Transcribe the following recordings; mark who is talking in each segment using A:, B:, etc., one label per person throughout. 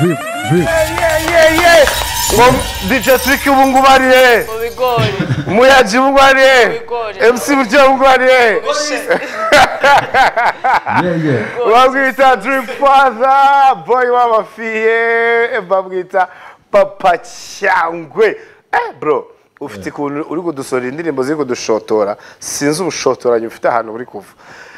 A: Drip, drip.
B: Ngo DJ Trick bungubariye,
C: mu bigori
B: Muyaji bungubariye,
C: Bigori.
B: MC Buryo bungubariye.
A: Yeah, yeah.
B: Bamwita Drip Father, boy w'amafiye, bamwita Papa Cyangwe. Eh bro, ufite ikuntu uri kudusorera indirimbo ziri kudushotora, sinzi ubushotoranyi ufite ahantu buri kuva.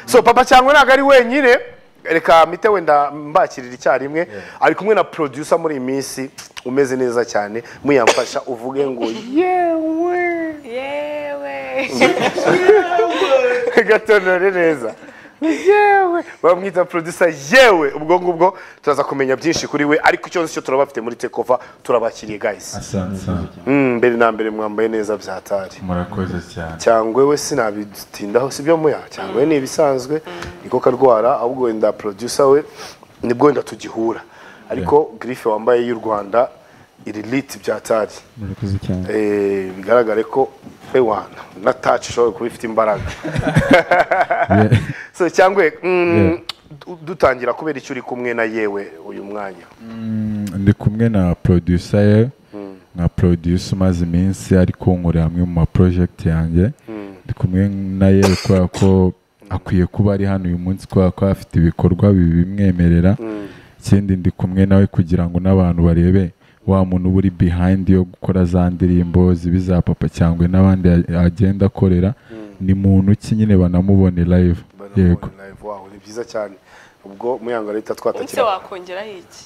B: So Papa Cyangwe ntabwo ari wenyine, reka mite wenda mbakirira icyarimwe, ari kumwe na producer muri iyi minsi umeze neza cyane, muyamfasha uvuge ngo yewe.
C: yewe
B: gatonore neza yewe bamwita producer yewe ubwo ngubwo turaza kumenya byinshi kuri we ariko icyo nzi cyo turabafite muri tekova turabakiriye guys
A: Asante.
B: Mm, mbere na mbere mwambaye neza byatari
A: Murakoze cyane.
B: cyangwa we sinabitindaho sibyo muya cyangwa we ni ibisanzwe niko karwara ahubwo wenda producer we nibwo wenda tugihura ariko grife wambaye y'u rwanda iri liti byatari
D: murakoze cyane
B: Eh, bigaragare ko ewana na touch ishobora kuba ifite imbaraga
A: Yeah.
B: so cyangwa mm,
A: Yeah.
B: du- dutangira kubera icyo uri kumwe na yewe uyu mwanya
A: ndi kumwe na producer ye nka producer umaze iminsi ari kunkorera amwe mu ma project yanjye ndi kumwe na ye kubera ko akwiye kuba ari hano uyu munsi kubera ko afite ibikorwa bibimwemerera ikindi ndi kumwe nawe kugira ngo n'abantu barebe wa muntu uba uri behind yo gukora za ndirimbo zibi za papa cyangwa n'abandi ya- agenda akorera ni muntu ki nyine banamubone live yego
B: Banamubona live, wow, ni byiza cyane ubwo muyango leta
C: ese
B: twatakira
C: wakongeraho iki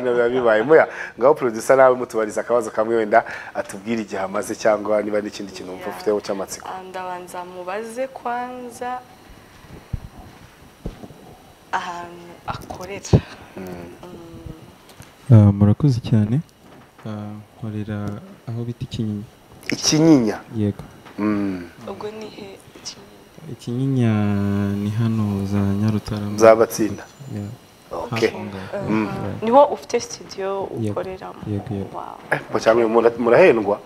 B: biba bibaye muya ngaho producer nawe mutubariza akabazo kamwe wenda atubwira igihe amaze cyangwa niba n'ikindi kintu wumva ufiteho cy'amatsiko
C: Ah, ndabanza mubaze kwanza ahantu akorera
D: Ah, murakoze cyane Ah, nkorera aho bita ikinyinya
B: ikinyinya
D: yego
B: Mm,
C: ubwo ni he Kinyinya?
D: ikinyinya ni hano za nyarutarama
B: zabatsinda
D: Yeah,
B: okay
D: hafi aho ngaho.
C: niho ufite studio
D: Yego,
C: ukoreramo
D: yego, yego.
C: Wow.
B: Papa cyangwa mura- murahendwa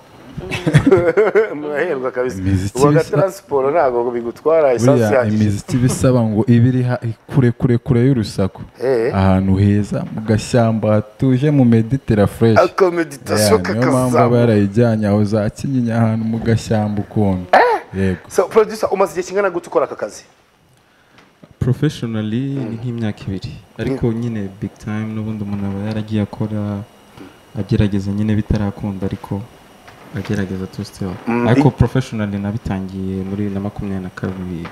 B: murahendwa kabisa
A: Imiziki
B: ubwo
A: bisa-
B: taransiporo ntabwo bigutwara esansi
A: buriya
B: yahagije
A: imiziki ibisaba ngo ibe iri ha- kure kure kure y'urusaku
B: Eh.
A: ahantu heza mu gashyamba hatuje mu meditera fureshi
B: akomeditasiyo
A: niyo mpamvu aba
B: kakazamu
A: yarayijyanye aho za kinyinya ahantu mu gashyamba ukuntu yego
B: so producer umaze igihe kingana gute ukora aka kazi
D: professionally ni nk'imyaka ibiri ariko nyine big time n'ubundi umuntu aba yaragiye akora agerageza nyine bitarakunda ariko agerageza tu still ariko professionally nabitangiye muri bibiri na makumyabiri na kabiri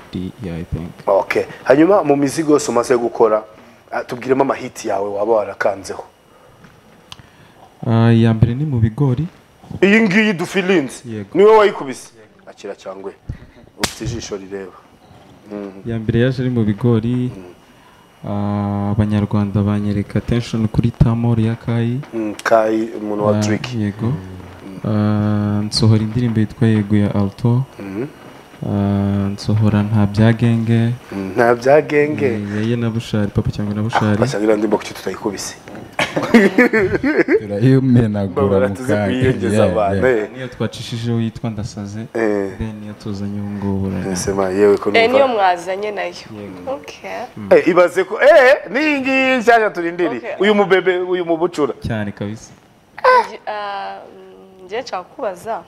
D: yeah, i think
B: okay hanyuma mu mizigo yose umaze gukora ah, tubwiremo amahiti yawe waba warakanzeho
D: Ah, iya mbere ni mu bigori
B: iyi ngiyi dufilinzi
D: Yego.
B: niwe wayikubise akira cyangwe ufite ijisho rireba
D: iya mbere yaje ari mu bigori ah, abanyarwanda banyereka attention kuri tamor ya kayi
B: Mm, kai umuntu wa
D: Ah,
B: turiki
D: yego Ah, nsohora indirimbo yitwa yego ya alto Ah, nsohora nta byagenge
B: nta bya genge
D: yeye na bushari papa cyangwa na bushari
B: basanga iriya ndimo kuki tutayikubise
A: turayimenagura
B: babara
A: mu
B: tuzi kuyiyongeza abantu
A: kanya
B: eh.
D: niyo twacishijeho yitwa ndasaze
B: Eh.
D: then niyo tuzanye ubu ngubu urabona.
B: Sema yewe ko
C: Eh, niyo
B: numva
C: mwazanye nayo okay
B: Eh, ibaze ko eh n'iyi ngiyi nshyashya turindiri
C: Okay.
B: uyu mubebe uyu mubucura
D: cyane kabisa
C: Nge- ah, mm, njye nshaka kubaza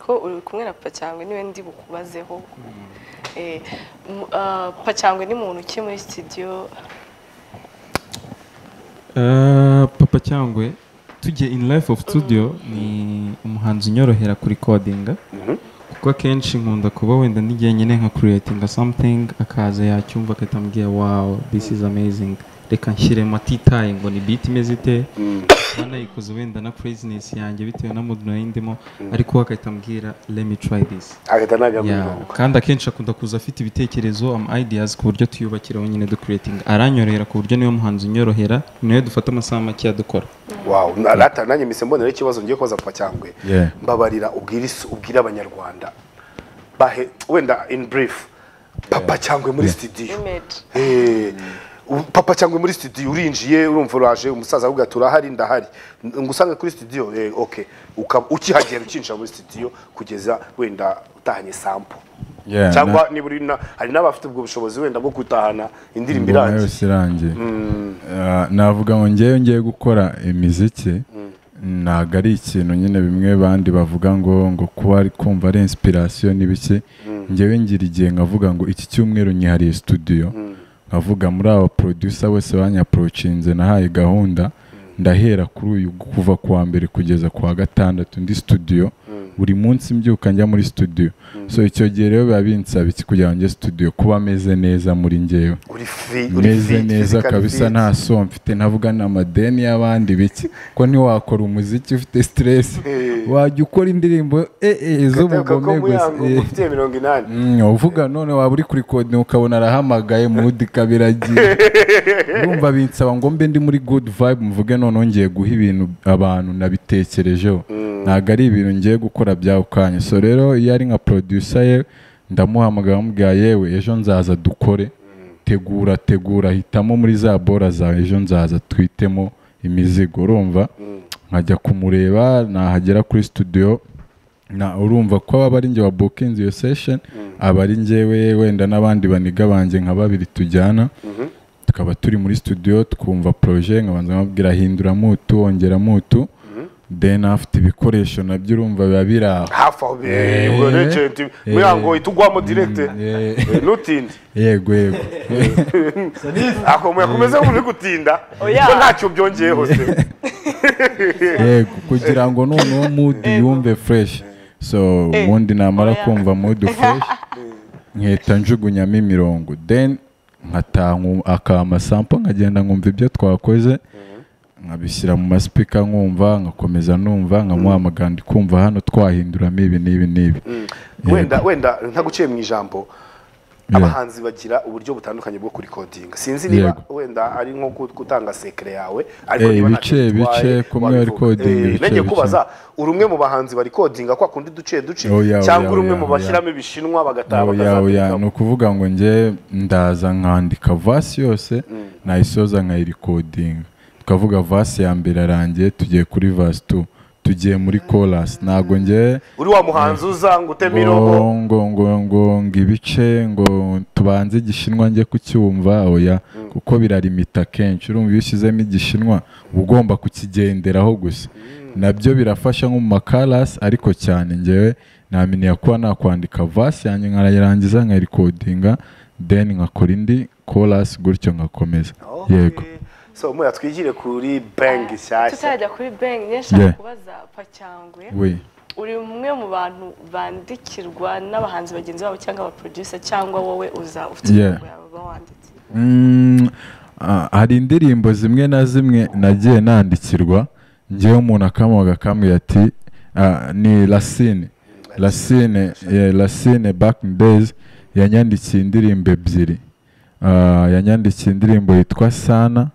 C: ko uri kumwe na pacyangwe niwe ndi bukubazeho Eh, mu- ah, pacyangwe ni muntu ki muri studio
D: Ah, papa cyangwe tujye in life of studio ni umuhanzi unyorohera kuri kodinga kuko akenshi nkunda kuba wenda n'igihe nyine nka creating something akaza yacyumva agahita ambwira wow this is amazing reka nshyiremo atitaye ngo ni beat imeze ite kuba nayikoze wenda na craziness yanjye bitewe na mood nari ndimo ariko we agahita ambwira let me try this
B: agahita
D: Yeah,
B: nagamuka
D: kandi akenshi akunda kuza afite ibitekerezo am ideas ku buryo tuyubakiraho nyine ducreating aranyorohera ku buryo niwe muhanzi unyorohera ni nawe dufata amasaha make adukora
B: wow na- rata nanjye mise mbonera ikibazo ngiye kubaza papa cyangwe
A: Yeah.
B: mbabarira ubwire isi- ubwire abanyarwanda bahe wenda in brief papa cyangwe muri studio
C: image
B: Eh, u- papa cyangwa muri studio urinjiye urumva uraje umusaza avuga ati urahari ndahari ngo usange kuri studio eh, okay Uka- ukihagera ukinjira muri studio kugeza wenda utahanye sample
A: Yeah,
B: cyangwa niba uri na- hari n'abafite ubwo bushobozi wenda bwo gutahana indirimbo
A: ingoma
B: irangiye
A: yose irangiye Ah, navuga ngo ngewe ngiye gukora imiziki ntabwo ari ikintu nyine bimwe bandi bavuga ngo ngo kuba ari kumva ari inspiration n'ibiki ngewe ngira igihe nkavuga ngo iki cyumweru nyihariye studio nkavuga muri aba producer bose banyaprocinze nahaye gahunda ndahera kuri uyu kuva ku wa mbere kugeza ku wa gatandatu ndi studio buri munsi mbyuka njya muri studio so icyo gihe rero biba binsaba iki kugira ngo njye studio kuba ameze neza muri ngewe
B: uri free uri
A: meze
B: fit,
A: neza
B: physically
A: kabisa
B: fit.
A: nta somo mfite ntavuga ni amadeni y'abandi biki ko ntiwakora umuziki ufite siteresi wajya ukora indirimbo ee
B: Ndakeka ko
A: z'ubugome gusa
B: muyango
A: eh.
B: ufite mirongo inani
A: Mm, uvuga none waba uri kuri kode ukabona arahamagaye mudi kabiragiye urumva binsaba ngo mbe ndi muri good vibe muvuge none ngiye guha ibintu abantu nabitekerejeho ntabwo ari ibintu ngiye gukora byaho kanya so rero iyo ari nka producer ye ndamuhamagara mubwira yewe ejo nzaza dukore tegura tegura hitamo muri za bora zawe ejo nzaza twitemo imizigo urumva nkajya kumureba nahagera kuri studio na urumva ko aba ari njye wa bukinzi iyo session aba ari njyewe wenda n'abandi baniga banjye nka babiri tujyana tukaba turi muri studio twumva projet nkabanza nkababwira hinduramo utu wongeramo utu then afite ibikoresho nabyo urumva biba biri aho
B: hafi aho
A: Eh,
B: biwe regenti
A: eh.
B: muyango uhita ugwamo direkite
A: eh.
B: nutinde
A: yego yego
B: ako muyakomeze muri gutinda
C: Oya.
B: ko ntacyo byongeyeho se
A: yego kugira ngo noneho mood yumve fresh so ubundi namara
C: oya.
A: kumva mood fresh nkihita njugunyamo imirongo then nkataha akaba amasampo nkagenda nkumva ibyo twakoze nkabishyira mu masipika nkumva nkakomeza numva nkamuhamagara ndi kumva hano twahinduramo ibi n'ibi n'ibi Yego.
B: wenda wenda ntaguciye mu ijambo abahanzi bagira uburyo butandukanye bwo kurikodinga sinzi niba
A: Yego.
B: wenda ari nko gut- gutanga sekere yawe ariko
A: Eh,
B: niba nta
A: ibice,
B: kintu
A: ibice,
B: bitwaye,
A: kumwe
B: wabivuga.
A: recording,
B: Eh,
A: ibice,
B: nenge
A: ibice.
B: kubaza uri umwe mu bahanzi barikodinga kwa kundi duce duce
A: Oya,
B: cyangwa
A: oya,
B: uri umwe
A: oya,
B: mu
A: oya.
B: bashyiramo ibishinwa bagataha
A: oya oya ni
B: bakazabirikamo
A: ukuvuga ngo njye ndaza nkandika vasi yose nayisoza nkayirikodinga tukavuga vasi ya mbere arangiye tugiye kuri vasi tu tugiye muri chorus ntabwo njye
B: uri wa muhanzi uza ngo uteme irobo
A: ngo ngo ngo ngo ngo ibice ngo tubanze igishinwa njye kucyumva oya kuko birarimita kenshi urumva iyo ushyizemo igishinwa uba ugomba kukigenderaho gusa nabyo birafasha nko mu makarasi ariko cyane ngewe namenye kuba nakwandika vasi yanjye nkarayirangiza nkayirikodinga then nkakora indi korasi gutyo ngakomeza
B: Okay.
A: yego
B: so muya twigire kuri bank nshyashya
C: tutarajya kuri bank niyo nshaka
A: Yeah.
C: kubaza pacyangwe
A: we
C: uri umwe mu bantu bandikirwa n'abahanzi bagenzi babo cyangwa abaproducer cyangwa wowe uza ufite
A: Yeah.
C: imirongo yawe uba wanditse
A: Mm, ah, hari indirimbo zimwe na zimwe nagiye nandikirwa ngewe umuntu akamuha akambwira ati ah, ni lasine lasine yeah, lasine back in days yanyandikiye indirimbo ebyiri Ah, yanyandikiye indirimbo yitwa sana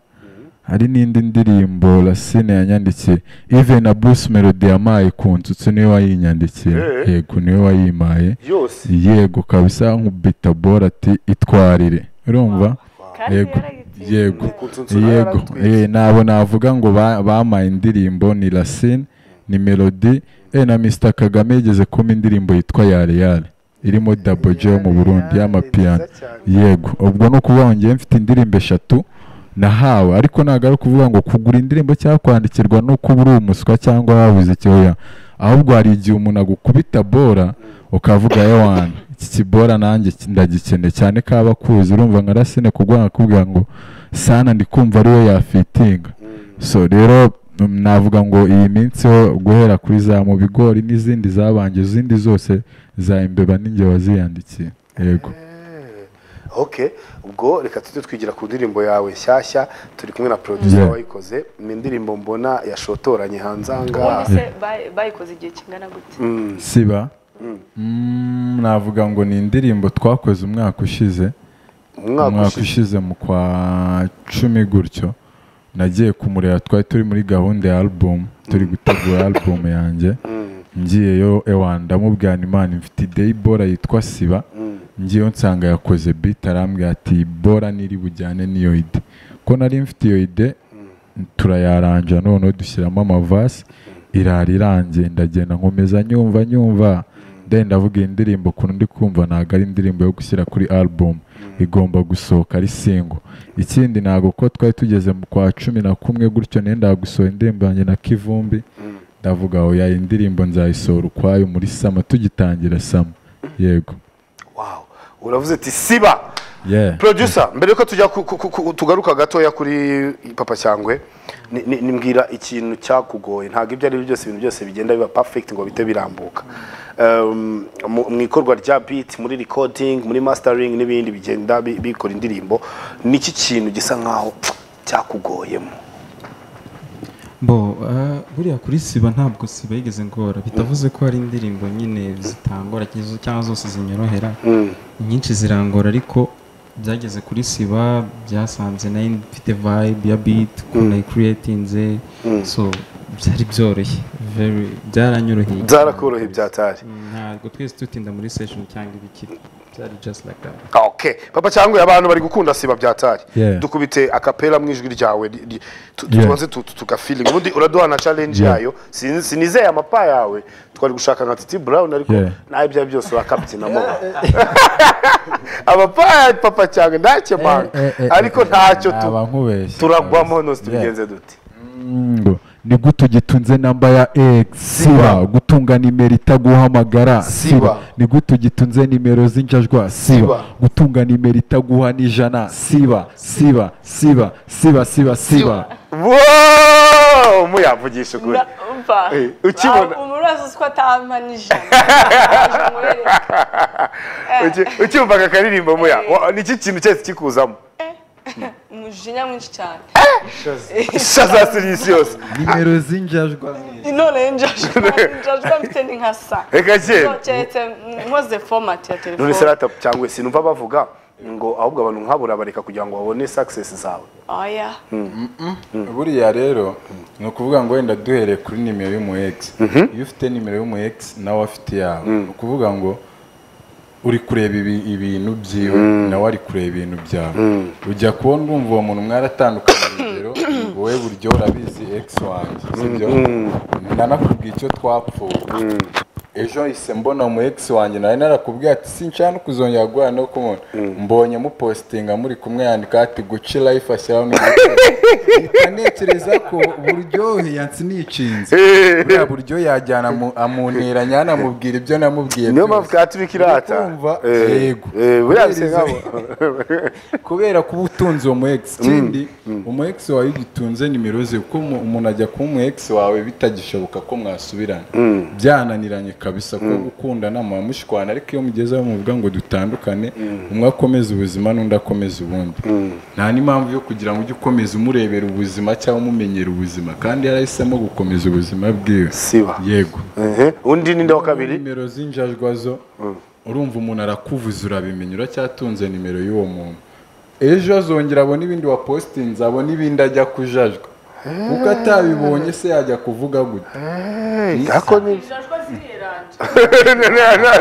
A: hari n'indi ndirimbo lasine yanyandikiye even na bruce melody yampaye ku nsutsu niwe wayinyandikiye
B: Eh.
A: yego niwe wayimpaye
B: yose
A: yego kabisa nkubita bora ati itwarire urumva
C: kandi
A: Yego,
C: yarayitsinze.
A: yego,
B: ku nsunsu
A: yego eh, nabo navuga ngo ba- bampaye indirimbo ni lasine ni melody eh, na mr kagame yigeze kuma indirimbo yitwa yare yare irimo dabo je yo mu burundi y'amapiyano yego ubwo ni ukuvuga ngo njyewe mfite indirimbo eshatu nahawe ariko ntabwo ari ukuvuga ngo kugura indirimbo cyangwa kwandikirwa no kuba uri umuswa cyangwa wabuze ikihoya ahubwo hari igihe umuntu agukubita bora ukavuga yewana iki kibora nanjye ki- ndagikeneye cyane kaba kuzi urumva nka rasine kugwa akakubwira ngo sana ndi kumva ari we yafitinga so rero mm, navuga ngo iyi minsi ho guhera kuri za mu bigori n'izindi zabanje izindi zose za imbeba n'inge waziyandikiye yego
B: ok ubwo reka tujye twigira ku ndirimbo yawe nshyashya turi kumwe na producer
A: Yeah.
B: wayikoze ni indirimbo mbona yashotoranye hanze aha
C: ubundi
B: ngaha
C: se bay- bayikoze igihe kingana gute
B: Mm.
A: siba Mm, navuga ngo ni indirimbo twakoze umwaka ushize
B: umwaka
A: umwaka
B: ushize
A: ushize mu kwa cumi gutyo nagiye kumureba twari turi muri gahunda ya album turi gutegura album yanjye ngiyeyo ewa ndamubwira nti, imana mfite ideyibora yitwa siba ngewe nsanga yakoze biti arambwira ati bora niri bujyane n'iyo ide ko nari mfite iyo ide turayaranja noneho dushyiramo amavasi irara irangiye ndagenda nkomeza nyumva nyumva ndenda ndavuga iyi ndirimbo ukuntu ndi kumva ntabwo ari indirimbo yo gushyira kuri album igomba gusohoka ari singo ikindi ntabwo ko twari tugeze mu kwa cumi na kumwe gutyo nenda gusohora indirimbo yanjye na kivumbi ndavuga oya iyi ndirimbo nzayisohora ukwayo muri sama tugitangira sama yego
B: wawu uravuze ati siba
A: Yeah.
B: producer mbere yuko tujya ku- ku- ku- tugaruka gatoya kuri papa cyangwe ni- ni- nimbwira ikintu cyakugoye ntabwo ibyo ari byo byose ibintu byose bigenda biba perfect ngo bite birambuka Um, mu mu ikorwa rya beat muri recording muri mastering n'ibindi bigenda bi- bikora indirimbo niki kintu gisa nkaho cyakugoyemo
D: bo ah, buriya kuri siba ntabwo siba yigeze ngora bitavuze ko hari indirimbo nyine zitangora cyangwa cyangwa zose zinyorohera inyinshi zirangora ariko byageze kuri siba byasanze nayo mfite vibe ya beat ukuntu nayikuriyetinze so byari byoroshye very byaranyoroheye
B: byarakoroheye byatari
D: ntabwo twese tutinda muri session cyangwa ibikiri byari just like that
B: Okay. Papa cyangwa abantu bari gukunda siba byatari.
A: Yeah.
B: Dukubite akapela mu ijwi ryawe li- li- tu- tu-
A: Yeah.
B: tubanze tu- tu- tugafiling. Ubundi uraduha na challenge yayo. Sin- Sinizeye amapa yawe. Twari gushaka nka Titi Brown ariko
A: Yeah.
B: nayo ibyo ari byo byose urakabyina mo. Amapa ya papa cyangwa ntacyo manga. Ariko ntacyo tu-
A: Naba nkubeshye.
B: turagwamo nose
A: Yeah.
B: tubigenze dute.
A: ngo ni gute ugitunze namba ya x siba gutunga nimero itaguhamagara
B: Siba.
A: siba ni gute ugitunze nimero z'injajwa
B: Siba.
A: siba gutunga nimero itaguha n'ijana siba siba siba siba siba siba
B: Wow! Muyavugisha ukuri.
C: Ndumva.
B: Eh, ukibona-
C: Ah, umurazi uzi ko atampa n'ijana Ndaje umwereke.
B: Uki- Ucyumvaga akaririmbo muya.
C: Eh.
B: Wa- Niki kintu cyose kikuzamo.
C: umujinya mwinshi cyane
B: Shaza serivisi yose.
A: nimero z'injajwa
C: none njajwa mfite ni nka sa
B: Reka cyera.
C: So, keretse nkoze format ya telefone
B: none se rata cyangwa se numva bavuga ngo ahubwo abantu nkabura bareka kugira ngo babone success zawe
C: oya
A: buriya rero ni ukuvuga ngo wenda duhereye kuri nimero y'umu egisi iyo ufite nimero y'umu egisi nawe afite iyawe ni ukuvuga ngo uri kureba ibi- ibintu byiwe nawe ari kureba ibintu byawe ujya kubona urumva uwo muntu mwaratandukanye urugero wowe buryo urabizi egisi wanjye sibyo nanakubwiye icyo twapfuye ejo hise mbona umu egisi wanjye nawe narakubwiye ati sinshaka no kuzongera guhura no kumubona mbonye mupositinga muri kumwe yandika ati guci life ashyiraho n'igiciro mpita ntekereza ko buryohe yansiniye icinze buriya buryo yajyana amu- amunteranya anamubwira ibyo namubwiye
B: niyo
A: byose.
B: mpamvu katurika irata
A: Kumva,
B: Eh,
A: yego.
B: eh, buriya bisa
A: Kubera
B: nk'abo
A: kubera kuba utunze uwo mu egisi ikindi umu egisi wawe iyo ugitunze nimero ze kuko umu- umuntu ajya kuba umu egisi wawe bitagishoboka ko mwasubirana byananiranye kabisa ko gukundana mwamushwana ariko iyo mugezeho muvuga ngo dutandukane umwe akomeza ubuzima n'undi akomeza ubundi nta n'impamvu yo kugira ngo ujye ukomeza umurebera ubuzima cyangwa umumenyera ubuzima kandi yarahisemo gukomeza ubuzima bwiwe
B: siba
A: yego
B: Ehe, undi ninde wa kabiri
A: nimero z'injajwa zo urumva umuntu arakuvuza urabimenya uracyatunze nimero y'uwo muntu ejo azongera abona ibindi wa positinze abona ibindi ajya kujajwa kuko atabibonye se yajya kuvuga gute
B: ako ni
C: njajwa zireranje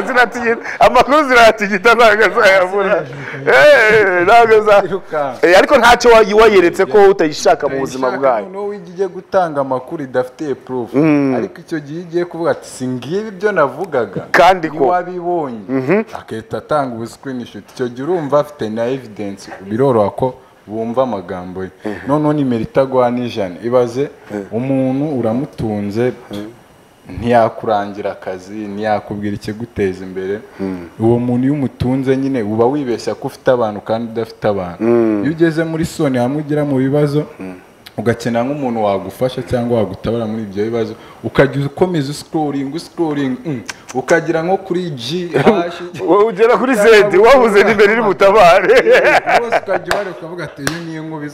B: ziratugira amakuru ziratugira ntabwo azayabura Eh, ntabwo aza-
A: Yirukanka.
B: Eh, ariko ntacyo wayi- wayeretse ko utayishaka mu buzima bwayo
A: noneho wijya ujye gutanga amakuru idafite purufu ariko icyo gihe iyo ugiye kuvuga ati si ngibi ibyo navugaga
B: Kandi ko."
A: wabibonye agahita atanga ubuscreenshot icyo gihe urumva afite na evidence biroroha ko bumva amagambo ye noneho nimero itagwa n'ijana ibaze umuntu uramutunze ntiyakurangira akazi ntiyakubwira ikiguteza imbere uwo muntu iyo umutunze nyine uba wibeshya ko ufite abantu kandi udafite abantu iyo ugeze muri soni hamwe ugera mu bibazo ugakenera nk'umuntu wagufasha cyangwa wagutabara muri ibyo bibazo ukajya ukomeza usikororinga usikororinga ukagira nko kuri ji hashi
B: Wowe ugera kuri zedi wabuze nimero iri butabare
A: rwose ukajya ubara ukavuga ati iyi ni inkubi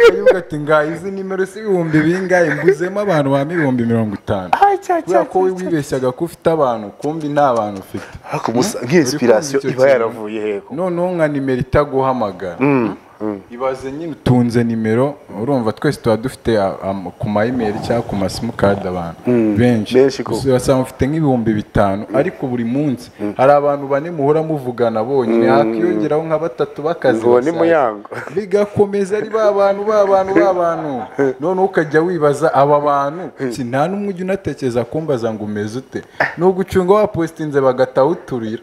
A: ukavuga ati ngaho izi nimero si ibihumbi bingahe mbuzemo abantu bampa ibihumbi mirongo itanu kubera ko we wibeshyaga ko ufite abantu kumbi nta bantu ufite
B: ariko umusa- nk'inspiration
A: Uri kumva icyo
B: iba
A: kintu?
B: yaravuye heko
A: noneho nka nimero itaguhamagara ibaze nyine utunze nimero urumva twese tuba dufite a- am- ku ma email cyangwa ku ma simukadi abantu benshi
B: Benshi koko.
A: Gusa basanga mufite nk'ibihumbi bitanu ariko buri munsi hari abantu bane muhora muvugana bonyine hakiyongeraho nka batatu b'akazi
B: Uwo ni
A: basanzwe.
B: Muyango.
A: bigakomeza ari ba bantu ba bantu ba bantu noneho ukajya wibaza aba bantu si nta n'umwe ujya unatekereza kumbaza ngo umeze ute ni ugucunga wapositinze bagataha uturira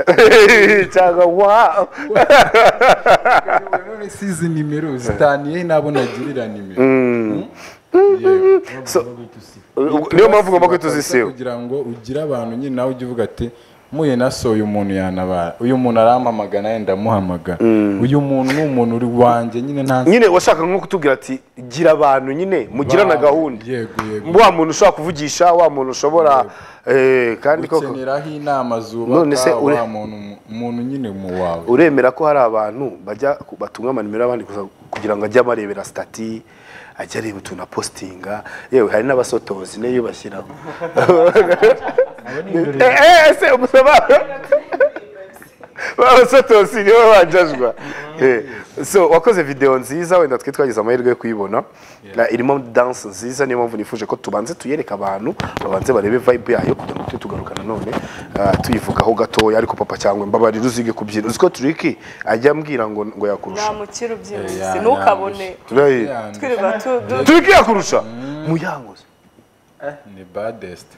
B: cyangwa wa
A: none si izi nimero zitaniye nabo nagirira nimero
B: So- niyo mpamvu ugomba kwita uzisiba.
A: kugira ngo ugire abantu nyine nawe ujye uvuga ati muye na so uyu muntu yanabara uyu muntu arampamagara nawe ndamuhamagara uyu muntu ni umuntu uri wanjye nyine nta
B: nyine washaka nko kutubwira ati gira abantu nyine mugirana gahunda
A: yego yego
B: wa muntu ushobora kuvugisha wa muntu ushobora eh, kandi koko
A: ukeneraho inama
B: None se
A: zubaka
B: ure-
A: wa muntu mu- umuntu nyine mu wawe
B: uremera ko hari abantu bajya ku- batunga amanimero y'abandi gusa kugira ngo ajye abarebera stati ajya areba utuntu apositinga yewe hari n'abasotozi niyo bashyiraho Eh, eh, ese umusaba abasotozi nibo banjajwa Eh, so wakoze videwo nziza wenda twe twagize amahirwe yo kuyibona Na- irimo danse nziza niyo mpamvu nifuje ko tubanze tuyereka abantu babanze barebe vibe yayo kugira ngo tujye tugarukana none ah, tuyivugaho gatoya ariko papa cyangwa mbabarira uzige kubyina uzi ko turiki ajya ambwira ngo ngo yakurusha
C: namukira ubyibushye
A: Ya-
C: ntukabone
A: yandusha.
B: Turayi-
A: Yandusha.
C: twirirwa tu- du-
B: turiki yakurusha muyango se.
A: ni badesite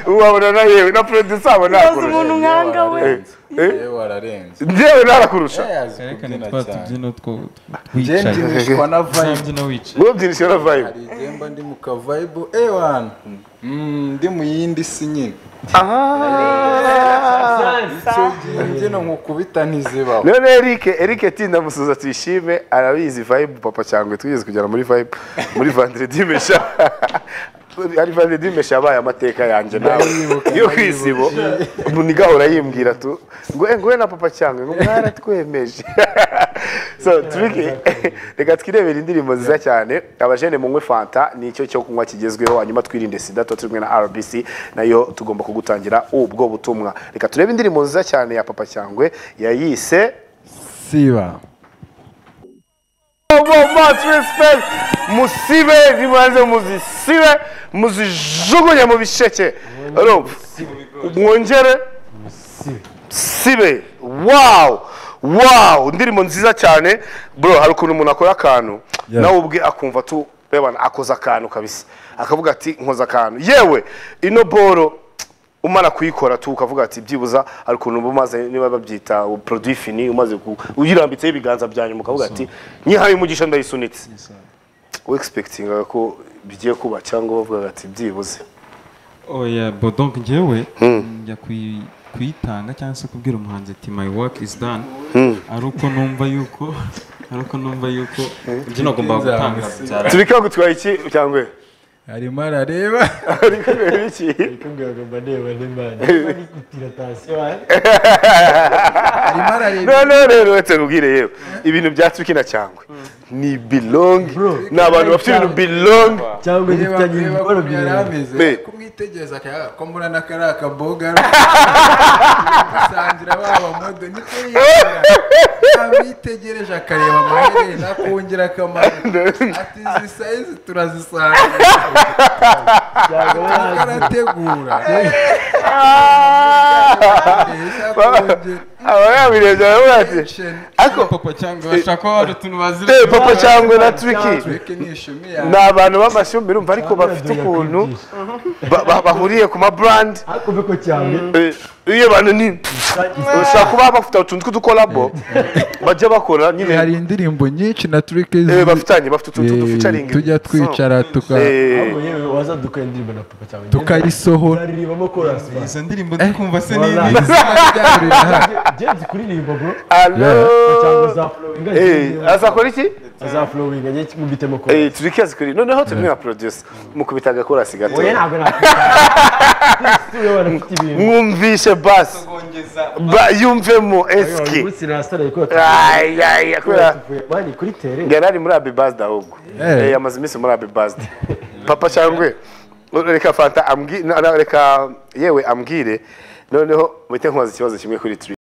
B: wabona na yewe na producer abona
C: tubaze umuntu
B: yakurusha
C: nkanga we
B: Eh.
A: yewe wararenze
B: njyewe narakurusha
A: Yewe azi
D: twerekane
A: kubyina
D: twa
A: cyane.
D: tubyino two
A: Njye
D: wicaye
A: ndibushwa na vibe
D: uzabyina wicaye
B: mwabyinishije na vibe
A: hari igihe mba ndi mu kavayibu ewana Mm, ndi mu yindi si nyine icyo gihe imbyino nkukubita ntizibaho
B: none Eric Eric tinda musuza tuyishime arabizi vibe papa cyangwa twigeze kugera muri vibe muri Vendredi mesha ari Vendredi mesha yabaye amateka yanjye nawe yo kwisibo umuntu igahora yimbwira tu ngo eh, ngo we na papa cyangwa ngo mwaratwemeje so turiki reka twirebere indirimbo nziza cyane abajene munywe fanta nicyo cyo kunywa kigezweho hanyuma twirinde sida tuba turi kumwe na rbc nayo tugomba kugutangira ubwo butumwa reka turebe indirimbo nziza cyane ya papa cyangwe yayise
A: siba
B: Obo much respect musibe nibanze muzisibe muzijugunye mu bisheke urumva mwongere sibe wow wow indirimbo nziza cyane bro hari ukuntu umuntu akora akantu
A: Yeah.
B: nawe ubwe akumva tu rebana akoze akantu kabisa akavuga ati nkoze akantu yewe ino boro umara kuyikora tu ukavuga ati byibuza hari ukuntu uba umaze niba babyita produit fini umaze ku- uyirambitseho ibiganza byanyu mukavuga ati nyihaye umugisha ndayisunitse we expectingaga ko bigiye kuba cyangwa bavugaga ati byibuze
D: oya bo donc njyewe njya kuyi- kuyitanga cyangwa se kubwira umuhanzi ati my work is done ari uko numva yuko ari uko numva yuko ibyo nagomba gutanga byara-
B: turi kangu twaye iki cyangwa
A: arimo arareba
B: ari kubera iki
E: Kubwiraga mba ndeba n'imana ari gutira tansiyo
A: arimo arareba
B: none rero uretse nkubwire yewe ibintu bya twiki na cyangwe ni belong
E: Bro.
B: ni abantu bafite ibintu belong
E: cyangwa
A: Reba
E: dufitanye
A: reba
E: imiboro
A: ukuntu yari
E: bibiri
A: ameze
B: Be.
A: kumwitegereza akaya ko muri n'akari akaboga asangira ba bamodo niko yiyongera abitegereje akareba amaherena akongera akamanuka ati izi sayizi turazisanga
E: cyangwa barangiye
A: arategura
B: aba yabirebye aravuga ati ariko
D: papa cyangwa bashaka ko hari utuntu bazira
B: eh, papa cyangwe na twiki
A: tureke nishumi
B: ni abantu b'amashumi urumva ariko bafite ukuntu ba- ba- bahuriye ku mabrand
E: ariko mbe ko cyangwa
B: Eh, iyo bantu ni ushobora kuba bafite utuntu tw'udukolabo bajya bakora nyine
A: hari indirimbo nyinshi na tureke
B: eh, bafitanye bafite utuntu tuduficaringa
A: tujya twicara tuka
E: ariko yewe wazadukanye indirimbo na papa cyangwa
A: tukayisohora
E: uzaririmbamo korasi bana.
D: izo ndirimbo ndi kumva se nini
E: Wallahi.
A: Byahurira hano.
E: James kuririmba bro cyangwa
B: alo
E: azaflowinga
B: azakora iki
E: azaflowinga njye mubitemo korasi
B: Eh, turiki azikuri noneho turi na producer mukubita agakorasi gato
E: oya ntabwo ntabwo tuyo banafite ibintu
B: mwumvishe basi Ba- yumvemo eski
E: umunsi nasaraye ko
B: Ay, ay, kubera
E: mani kuri tere
B: yari ari muri abibazda ahubwo
A: Eh.
B: Eh, yamaze iminsi muri abibazda papa cyangwe reka fanta ambwi- na- na- reka yewe ambwire noneho muhite nkubaza ikibazo kimwe kuri turi